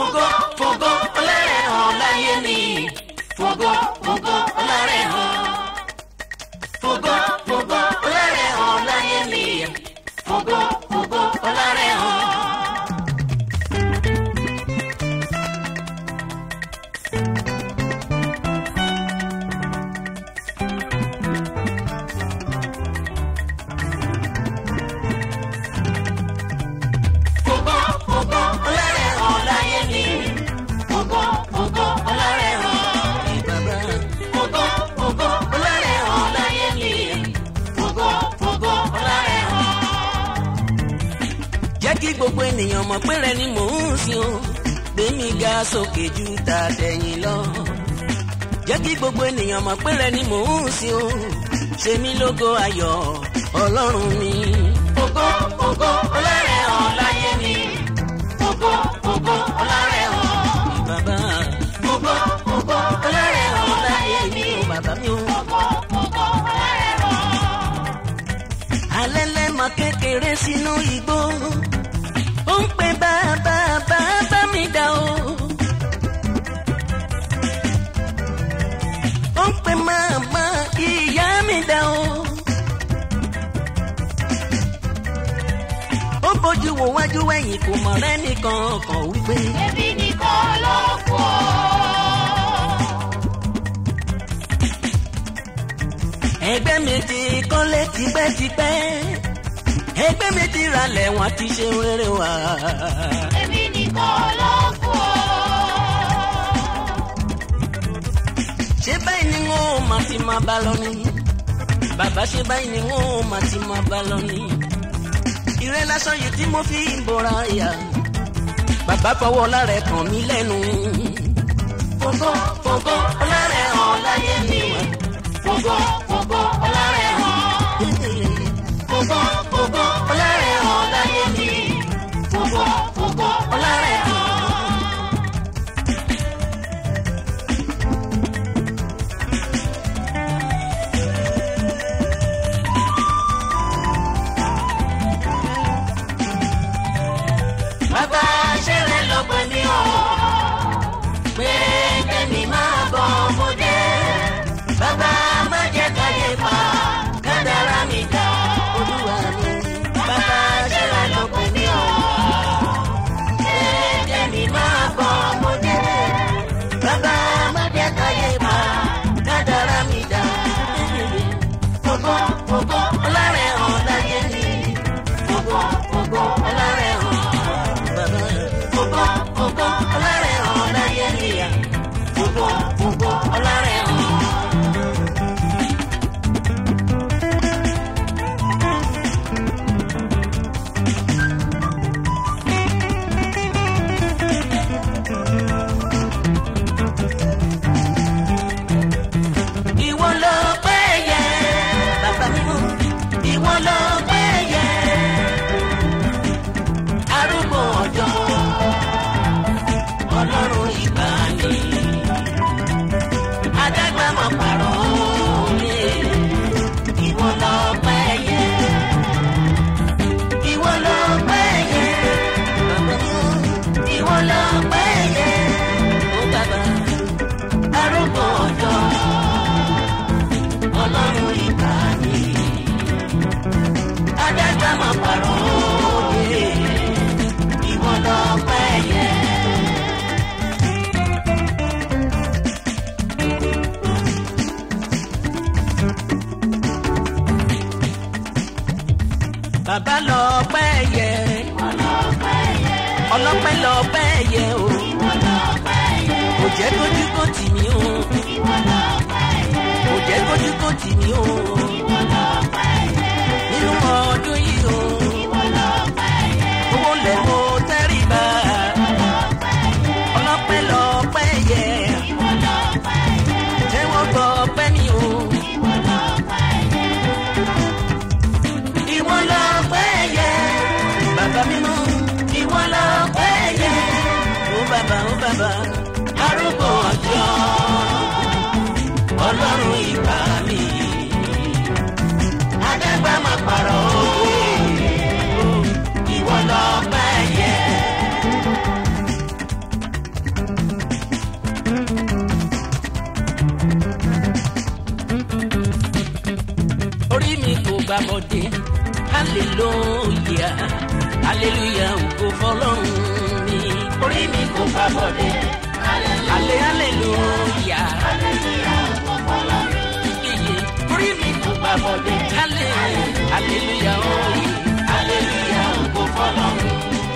fògo fògo ọlọ́rẹ̀ hàn láyé mi fògo fògo ọlọ́rẹ̀ hàn fògo fògo ọlọ́rẹ̀ hàn láyé mi fògo fògo ọlọ́rẹ̀ hàn. fògo fògo ọlọ́rẹ̀ hàn láyé mi fògo fògo ọlọ́rẹ̀ hàn. bàbá Fògo fògo ọlọ́rẹ̀ hàn láyé mi. Fògo fògo ọlọ́rẹ̀ hàn. jẹ́ kí gbogbo ènìyàn mọ̀ pé rẹ ni mò ń sìn o gbẹ̀mí ga sókè ju tàtẹ̀yìn lọ. jẹ́ kí gbogbo ènìyàn mọ̀ pé rẹ ni mò ń sìn o ṣe mí lógo ayọ̀ ọlọ́run mi. Fògo fògo ọlọ́rẹ̀ hàn láyé mi. Fògo fògo ọlọ́rẹ̀ hàn. bàbá Fògo fògo ọlọ́rẹ̀ hàn láyé mi. o bàbá mi o. Fògo fògo ọlọ́rẹ̀ hàn. alẹ́ lẹ́mọ kékeré sínú igbó ó ń pe bàbá bàbá mi dá o. ó ń pe màmá ìyá mi dá o. ó bójú wo wájú wẹ̀yìn kò mọ̀ rẹ́nìkan kan wípé Ẹbí nìkan ló kù ọ́. ẹgbẹ́ mi ti kọ́lé tipẹ́tipẹ́ ẹgbẹ́ mi ti ralẹ̀ wọ́n ti ṣe rere wá. Ẹbí nìkan ló kù ọ́. ṣé báyìí ni wọn ò máa ti máa bá lọ ni bàbá ṣé báyìí ni wọn ò máa ti máa bá lọ ni ìrẹ́ lásán yìí tí mo fi ń bora ìyá bàbá fọwọ́ lára ẹ̀ kàn mí lẹ́nu Fògo fògo ọlọ́rẹ̀ hàn láyé mi. Fògo fògo ọlọ́rẹ̀ hàn. Fògo fògo ọlọ́rẹ̀ hàn láyé mi. Fògo fògo ọlọ́rẹ̀ hàn. Bàbá ṣẹlẹ̀ lọ́gbọ̀n ní ọ̀. Pé kẹ́mi máa bọ̀ ọmọdé. Bàbá má jẹ́ káyé pa kádàrá mi dá. olúwa mi Bàbá ṣẹlẹ̀ lọ́gbọ̀n ní ọ̀. Pé kẹ́mi máa bọ̀ ọmọdé. Bàbá má jẹ́ káyé pa kádàrá mi dá. Fògo fògo ọlọ́rẹ̀ hàn láyé mi. Fògo fògo ọlọ́rẹ̀ hàn. bàbá Fògo fògo ọlọ́rẹ̀ hàn láyé mi. Fògo fògo ọlọ́rẹ̀ hàn. ìwọ ló pẹ́ yẹ bàbá mi mú ìwọ ló pẹ́ yẹ arúgbó ọjọ́ ọlọ́run ìgbàanì adágbàmọ̀ pàrọ̀ òye ìwọ ló pẹ́ yẹ ìwọ ló pẹ́ yẹ bàbá mi mú ìwọ ló pẹ́ yẹ ó bàbá arúgbó ọjọ́ ọlọ́run ìgbà mi. adájọ́ máa pàrọ̀ òye ìwọ lọ pẹ́ yẹ. bàbá lọ pẹ́ yẹ ọlọ́pẹ́ lọ pẹ́ yẹ o kò jẹ́ kójú kó tì mí o kò jẹ́ kójú kó tì mí o nínú ọdún yìí o owó lẹ̀ mo tẹ́rì bá ọlọ́pẹ́ lọ pẹ́ yẹ tẹ́wọ́ gbọ́ pẹ́ mi o ìwọ lọ pẹ́ yẹ bàbá mímọ́ ìwọ lọ pẹ́ yẹ ó bàbá ó bàbá arúgbó ọjọ́ ọlọ́run ìgbà mi. Adágbá máa pààrọ̀ òye, ìwọ lọ pẹ́ yẹ. bọ́dé hallelujah hallelujah ògo fọlọ́run mi. orí mi kò gbà bọ̀dé. halle hallelujah yeye orí mi kò gbà bọ̀dé. halle hallelujah oye hallelujah ògo fọlọ́run.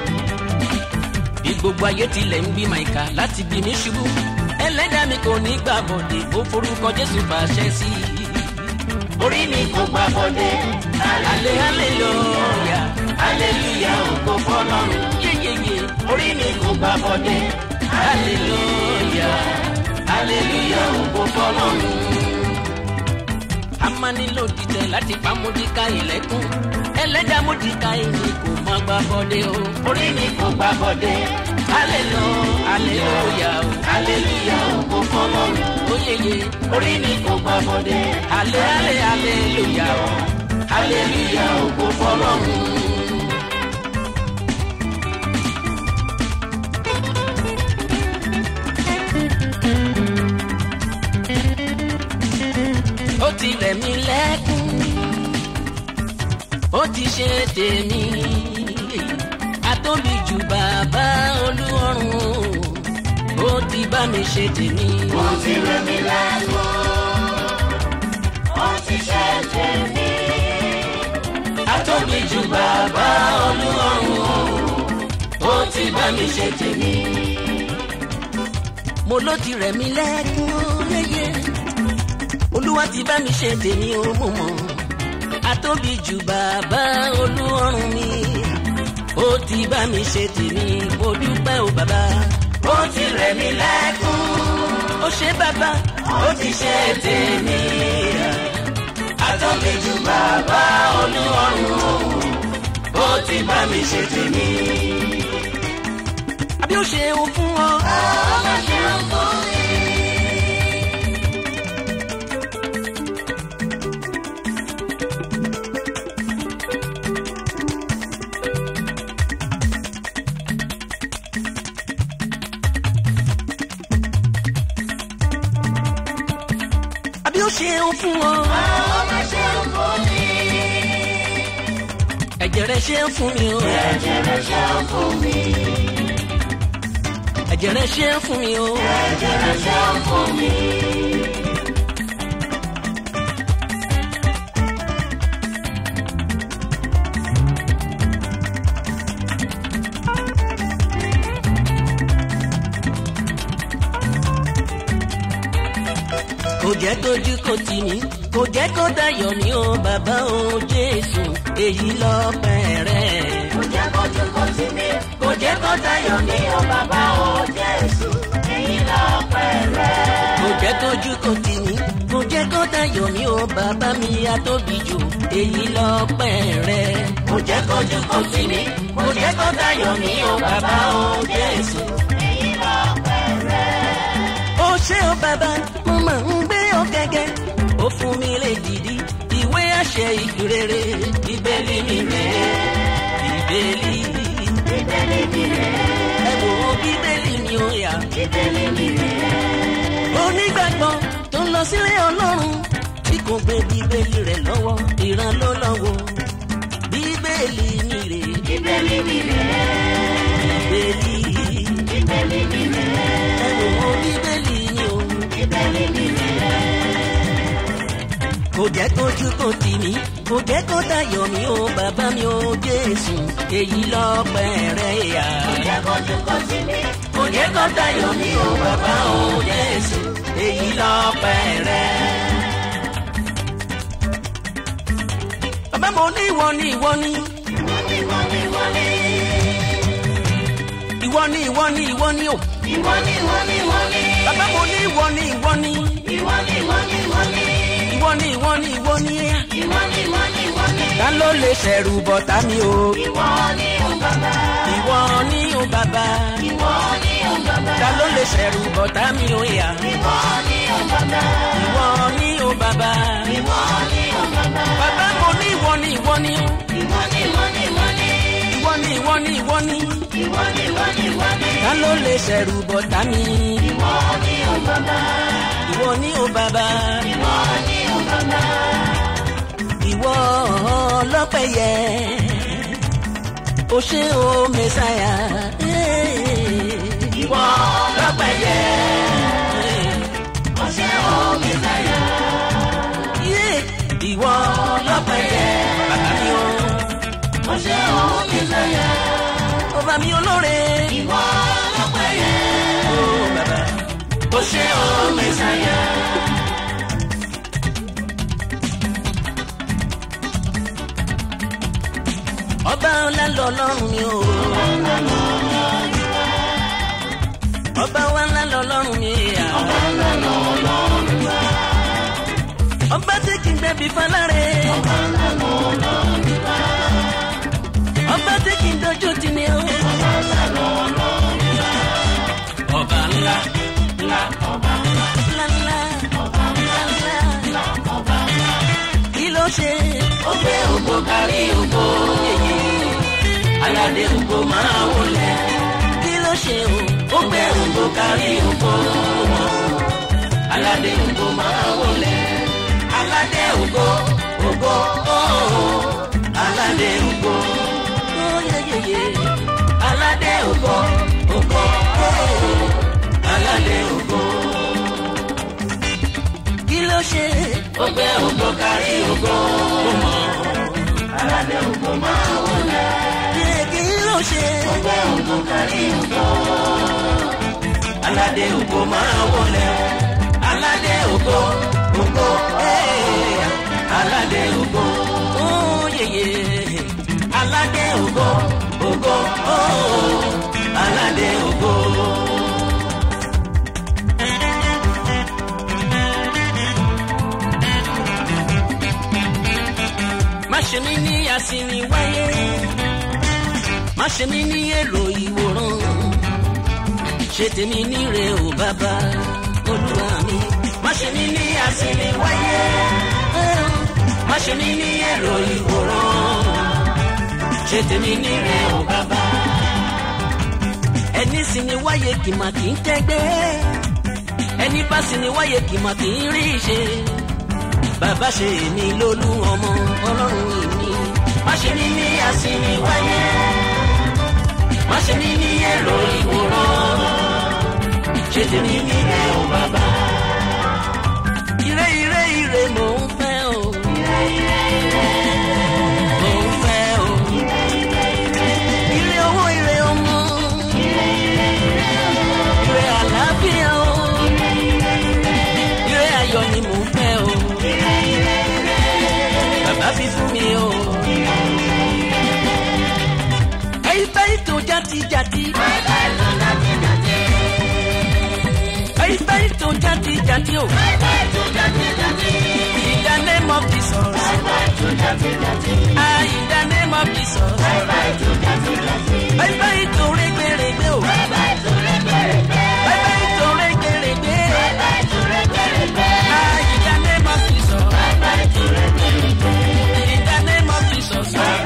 bí gbogbo ayé tilẹ̀ ń bí màìkà láti bí mi ṣubú ẹlẹ́dàá mi kò ní gbà bọ̀dé ó forúkọ jésù fàṣẹ sí i. orí mi kò gbà bọ̀dé. halle hallelujah hallelujah ògo fọlọ́run yeyeye orí mi kò gbà bọ̀dé. hallelujah hallelujah ògo fọlọ́run. a máa nílò dìtẹ̀ láti pa mọ́díkà ilẹ̀kùn ẹlẹ́dàá mọ́díkà ìní kò má gbà bọ́dé o. orí mi kò gbà bọ̀dé. hallelujah hallelujah o hallelujah ògo fọlọ́run. oyeye orí mi kò gbà bọ̀dé. halle halle hallelujah o hallelujah ògo fọlọ́run. ó ti rẹ̀ mí lẹ́kún ó ti ṣe tèmi atóbi jù bàbá olúọrùn ó ti bá mi ṣe tèmi. ó ti rẹ̀ mí lẹ́kún. ó ti ṣe tèmi. atóbi jù bàbá olúọrùn ó ti bá mi ṣe tèmi. mo ló ti rẹ̀ mí lẹ́kún yẹ́yẹ́ olúwa ti bá mi ṣe tèmi ó mú mọ́ atóbi jù bàbá olúọrùn mi ó ti bá mi ṣe tèmi mo dúpẹ́ o bàbá ó ti rẹ̀ mí lẹ́kún. ó ṣe bàbá ó ti ṣe tèmi. àtọ́bí ju bàbá olúọrùn. ó ti bá mi ṣe tèmi. àbí ó ṣe o fún ọ. ọmọ ṣe ń fún mi. àbí ó ṣe o fún ọ. ọmọ ṣe ń fún mi. ẹ̀jẹ̀ rẹ̀ ṣe ń fún mi o. ẹ̀jẹ̀ rẹ̀ ṣe ń fún mi. ẹ̀jẹ̀ rẹ̀ ṣe ń fún mi o. ẹ̀jẹ̀ rẹ̀ ṣe ń fún mi. kò jẹ́ tójú kò tì mí kò jẹ́ kó dayọ̀ mí o bàbá o jésù èyí lọ́pẹ́ rẹ̀. kò jẹ́ kójú kó tì mí. kò jẹ́ kó tayọ̀ mí o bàbá o jésù. èyí lọ́pẹ́ rẹ̀. kò jẹ́ tójú kò tì mí kò jẹ́ kó dayọ̀ mí o bàbá mi atóbi jù èyí lọ́pẹ́ rẹ̀. kò jẹ́ kójú kó tì mí. kò jẹ́ kó tayọ̀ mí o bàbá o jésù. èyí lọ́pẹ́ rẹ̀. ó ṣé o bàbá mo máa ń gbé ọ gẹ́gẹ́ ó fún mi lè dìdí ìwé àṣẹ ìgbèrèrè ìbéèlì mi rèé ìbéèlì bíbélì mi rẹ̀. ẹ wò ó bíbélì mi ò yà. bíbélì mi rẹ̀. onígbàgbọ́ tó ń lọ sílé ọlọ́run tí kò gbé bíbélì rẹ̀ lọ́wọ́ ìran ló lọ́wọ́ bíbélì mi rè bíbélì mi rẹ̀. bíbélì bíbélì mi rẹ̀. ẹ wò ó bíbélì mi ò bíbélì mi rẹ̀. kò jẹ́ kójú kò tì mí kò jẹ́ kó dayọ̀ mí o bàbá mi ò jésù èyí lọ́pẹ́ rẹ̀ yà. kò jẹ́ kójú kó tì mí. kò jẹ́ kó dayọ̀ mí o bàbá ò jésù èyí lọ́pẹ́ rẹ̀. bàbá mo ní ìwọ ni ìwọ ni. wọ́n ní wọ́n ní wọ́n ní. ìwọ ni ìwọ ni ìwọ ni o. ìwọ ní wọ́n ní wọ́n ní. bàbá mo ní ìwọ ni ìwọ ni. ìwọ ní wọ́n ní wọ́n ní. ìwọ ni ìwọ ni ìwọ ni. ìwọ ní wọ́n ní wọ́n ní. ta ló lè ṣẹ̀rù bọ̀tá mi o. ìwọ ní o bàbá. ìwọ ni o bàbá. ìwọ ní o bàbá. ta ló lè ṣẹ̀rù bọ̀tá mi o yà. ìwọ ní o bàbá. ìwọ ni o bàbá. ìwọ ní o bàbá. bàbá mo ní ìwọ ni ìwọ ni o. ìwọ ní wọ́n ní wọ́n ní. ìwọ ni ìwọ ni ìwọ ni. ìwọ ní wọ́n ní wọ́n ní. ta ló lè ṣẹ̀rù bọ̀tá mi. ìwọ ní o bàbá. ìwọ ni o bàbá. ìwọ ní o bàbá. ìwọ ìwọ ọlọ́pẹ́ yẹ o ṣé o mẹ́sàyà. ìwọ lọ́pẹ́ yẹ o ṣé o mẹ́sàyà. ìwọ ọlọ́pẹ́ yẹ bàbá mi o o ṣé o mẹ́sàyà. ọba mi olóore. ìwọ lọ́pẹ́ yẹ o bàbá o ṣé o mẹ́sàyà. ọba ńlá lọ lọ́rùn mi o. ọba wa ńlá lọ lọ́rùn mi. ọba ńlá lọ lọ́rùn wa. ọba tí kì í gbẹ̀bí falárẹ̀. ọba ńlá lọ lọ́rùn wa. ọba tí kì í dojú tì ní o. ọba ńlá lọ lọ́rùn wa. ọba ńlá ńlá ọba ńlá. ńlá ńlá ọba ńlá ńlá. ńlá ọba ńlá. kí ló ṣe. ó gbé ògbó kárí ògbó. aládé ògbó máa wọlé. kí ló ṣe o. ó gbé ògbó kárí ògbó. aládé ògbó máa wọlé. aládé ògbó ògbó ooo. aládé ògbó. ó yeyeye. aládé ògbó ògbó ooo. aládé ògbó. kí ló ṣe. ó gbé ògbó kárí ògbó. aládé ògbó máa wọlé. yé kí ló ṣe. ó gbé ògbó kárí ògbó. aládé ògbó máa wọlé. aládé ògbó ògbó ee. aládé ògbó. ó yeye. aládé ògbó ògbó ooo. aládé ògbó. má ṣe mí ní àsìnì wáyé. má ṣe mí ní èrò ìwòran. ṣe tèmi níre o bàbá olúwa mi. má ṣe mí ní àsìnì wáyé. má ṣe mí ní èrò ìwòran. ṣe tèmi níre o bàbá. ẹni sì ni wáyé kì mà kì í tẹ́gbẹ́. ẹni bá sì ni wáyé kì mà kì í rí ṣe bàbá ṣe èmi lólú ọmọ ọlọ́run èmi má ṣe ní ní àsìnì wáyé má ṣe ní ní èrò ìwòran ṣe tèmi nílé o bàbá. ire ire ire mò ń fẹ́ o. Mò ń fẹ́ o. Ire owó ire ọmọ. Ire àlàáfíà o. Ire ayọ̀ ni mò ń fẹ́ o bàbá fi fún mi o. ẹyin báyìí tó játijàti. ẹyin báyìí tó játijàti o. in the name of Jesus. ah in the name of Jesus. ẹyin báyìí tó rẹ́gbẹ̀rẹ́gbẹ̀ o. ẹyin báyìí tó rẹ́gbẹ̀rẹ́gbẹ̀. ah in the name of Jesus. in the name of Jesus.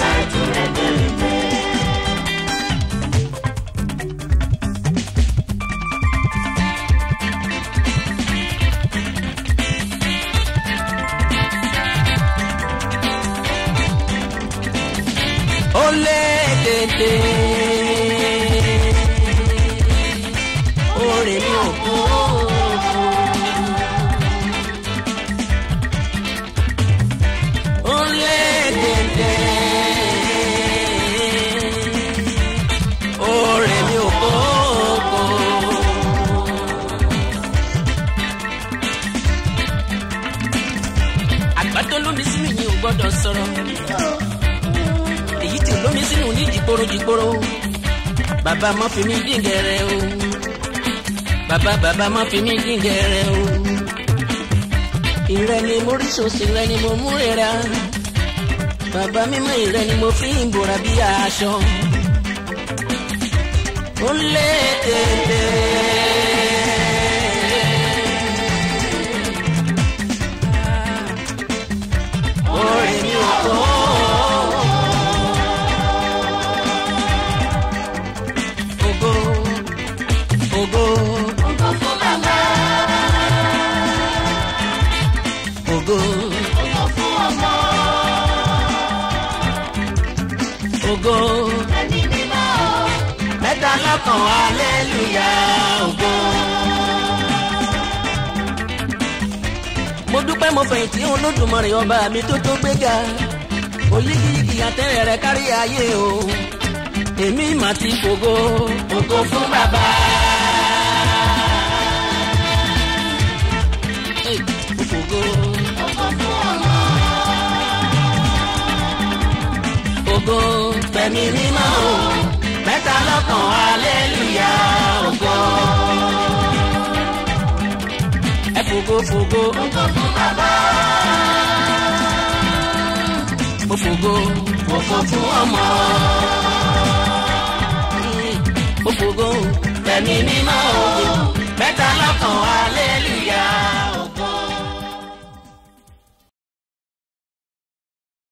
ó lé tètè. Orin mi ò kú. Ó lé tètè. Orin mi ò kú. Àgbàdo lómi sínú yìí ò gbọ́dọ̀ sọ̀rọ̀ èyí tí olómi sínú ní jìgboro jìgboro bàbá má fi mí díngẹrẹ o bàbá bàbá má fi mí díngẹrẹ o ìrẹ ni mo rí sòsì ìrẹ ni mo mú rira bàbá mímọ́ ìrẹ ni mo fi ń bora bí aṣọ ó lé tètè. Orin mi ò kọ́. Ògo, ògo, Ògo fún bàbá, ògo, ògo fún ọmọ, mẹ́ta lọ́kàn aleluya ògo. mo dúpẹ́ mo fẹ̀yìntì olódùmarè ọba mi tó tó gbéga oyígíyigì àtẹ̀rẹ̀ rẹ̀ kárí ayé o èmi mà ti fògo ògo fún bàbá. Hey, mo fògo. ògo fẹ̀mí mímọ́ o mẹ́ta lọ́kàn aleluya ògo. ẹ fògo fògo. ògo fún bàbá. mo fògo ògo fún ọmọ. mo fògo fẹ̀mí mímọ́ o mẹ́ta lọ́kàn aleluya.